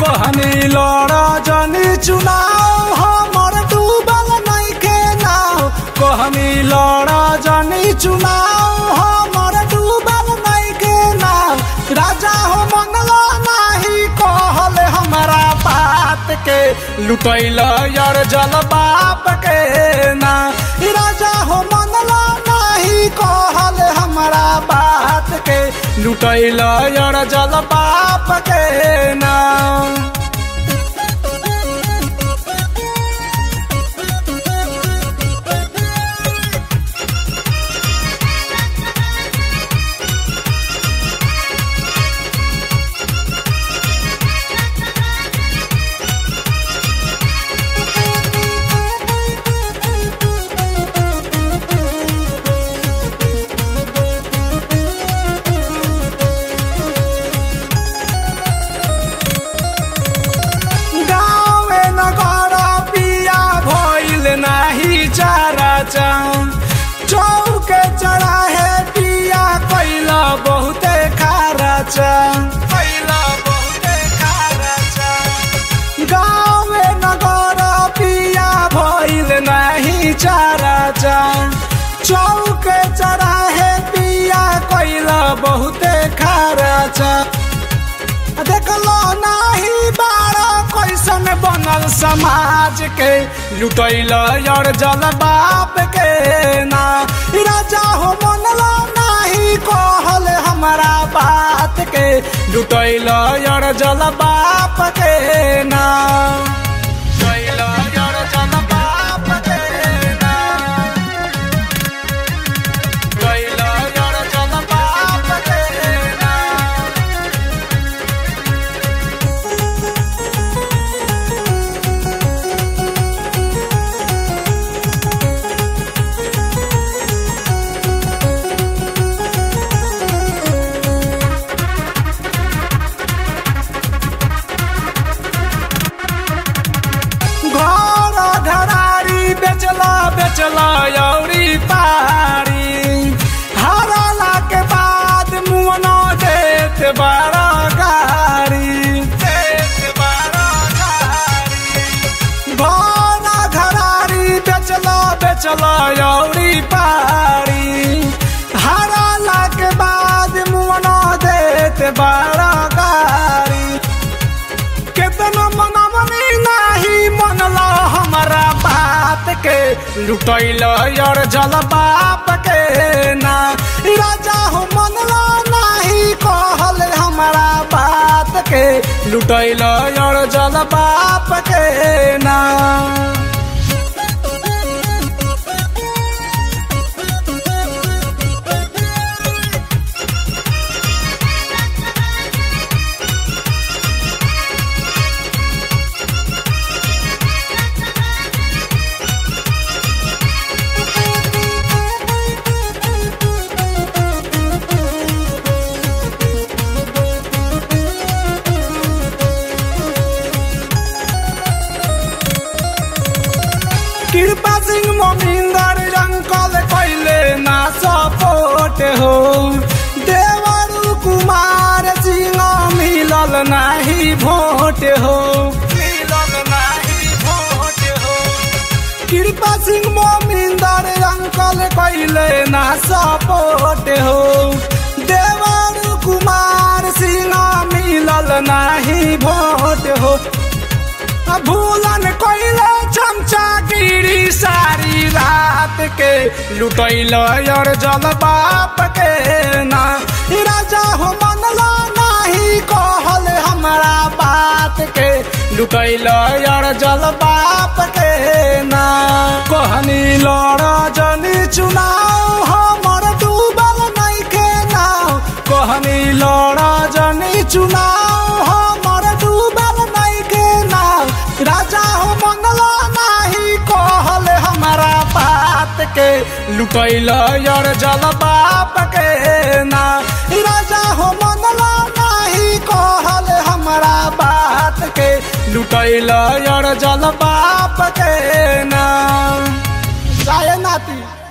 कहनी लड़ा जनी चुनाव हमर डूबल नइखे नाव कहनी लड़ा जनी चुनाव हमर डूबल नइखे नाव राजा हो मंगला नाही कहल हमरा बात के लुटैल यार जल बाप के ना राजा हो मंगला नाही कहल हमरा बात के लुटैल यार जल बाप के ना गाँवे नगर पिया भइल नाही चारा चाम चौके चढ़ाहे पिया कैला बहुते खारा चाम कैला बहुते खारा चाम गाँवे नगर पिया भइल नाही चारा चाम चौके चढ़ाहे पिया कैला बहुते खारा चाम देखलो नाही बाड़ा कैसन बनल समाज के लुटैल यार जल बाप के ना राजा हो मनलो नाही कहल हमरा बात के लुटैल यार जल बाप के ना लुटैल यार जल बाप के ना लुटैल यार जल बाप के ना घर घरारी बेचला बेचला यौरी पारी हराला के बाद मुअनो देत बारा गारी देत बारा गारी घर घरारी बेचला बेचला यौरी पारी हराला के बाद मुअनो देत बारा गारी केतना मनमनी नाही मनला हमारा बात के लुटैल यार जल बाप के ना राजा हो मनला नाही कहल हमारा बात के लुटैल यार जल बाप के ना कृपा सिंह मोमिंदर रंकल कैले ना सपोर्ट हो देवर कुमार सिंह मिलल नाही भोट हो मिलल नाही भोट हो कृपा सिंह मोमिंदर रंकल कैले ना सपोर्ट हो देवर कुमार सिंह मिलल नाही भोट हो भूलन कैले चमचा गिरी सारी रात के लुटैल यार जल बाप के ना राजा हो मनला नाही कहल हमरा बात के लुटैल यार जल बाप के ना कहनी लड़ा जनी चुनाव हमर डूबल नइखे नाव कहनी लड़ा जनी चुनाव हमर डूबल नइखे नाव राजा हो मंगला नाही कहल हमरा बात के लुटैल यार जल बाप के ना राजा हो मंगला नाही कहल हमरा बात के लुटैल यार जल बाप के ना जाए नाती